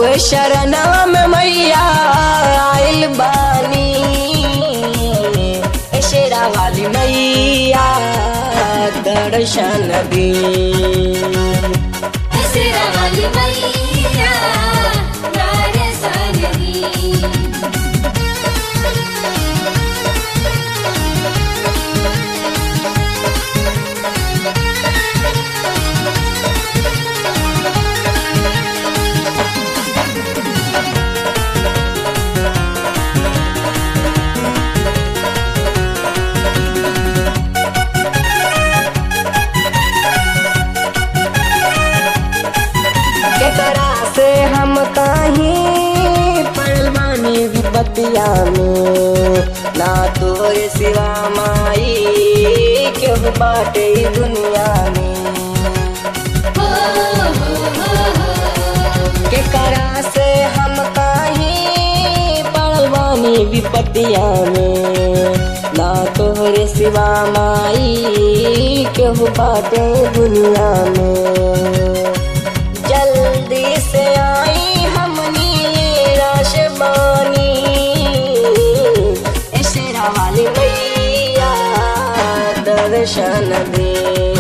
शरणवा में मैया आइल बानी ए शेरा वाली मैया दर्शन दी सिरा वाली मैया दर्शन दी केकरा से हम कहीं पड़वानी विपतिया में ना तोरे सिवा माई केहू बाटे ई दुनिया में हो हो हो हो केकरा से हम कहीं पड़वानी विपतिया में ना तोरे सिवा माई केहू बाटे दुनिया में जल्दी से आई हमनी राश बानी ए शेरा वाली मैया दर्शन दे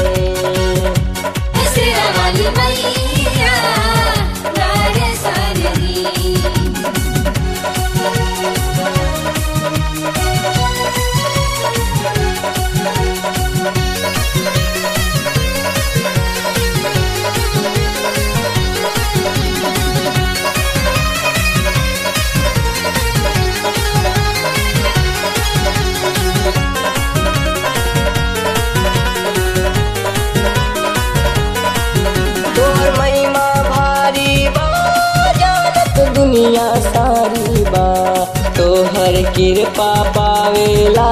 सिरा वाली मैया दर्शन दी तोर महिमा भारी बा जानत दुनिया सारी बा तोहर कृपा पावेला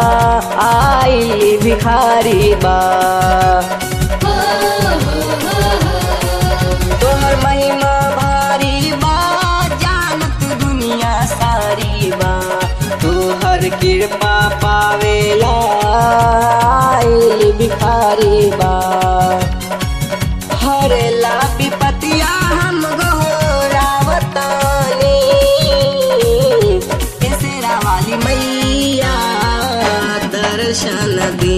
आई भिखारी बा हो हो हो हो तोहर महिमा भारी बा जानत दुनिया सारी बा तोहर कृपा पावेला आई भिखारी बा हरेला विपतिया हम गोरावतानी केसरा वाली मैया दर्शन दी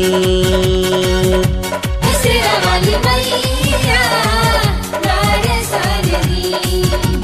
सिरा वाली मैया दर्शन दी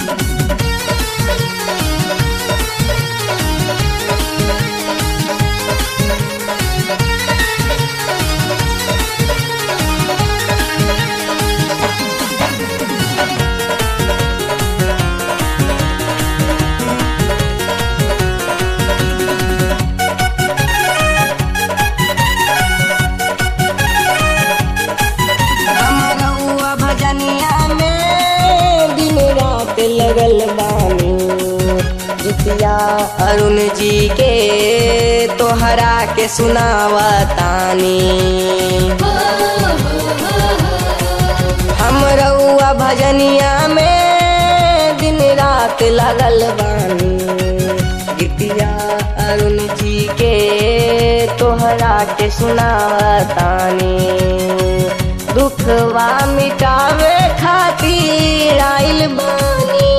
हमरउआ भजनिया में दिन रात लगल बानी जितिया अरुण जी के तोहरा के सुनावतानी हो हो हो हो हमरउआ भजनिया में दिन रात लगल बानी गीतिया अरुण जी के तोहरा के सुनावतानी दुखवा मिटावे खातिर आइल बानी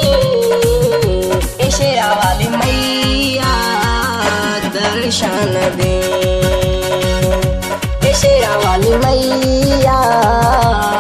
ए शेरा वाली मैया दर्शन दे ए शेरा वाली मैया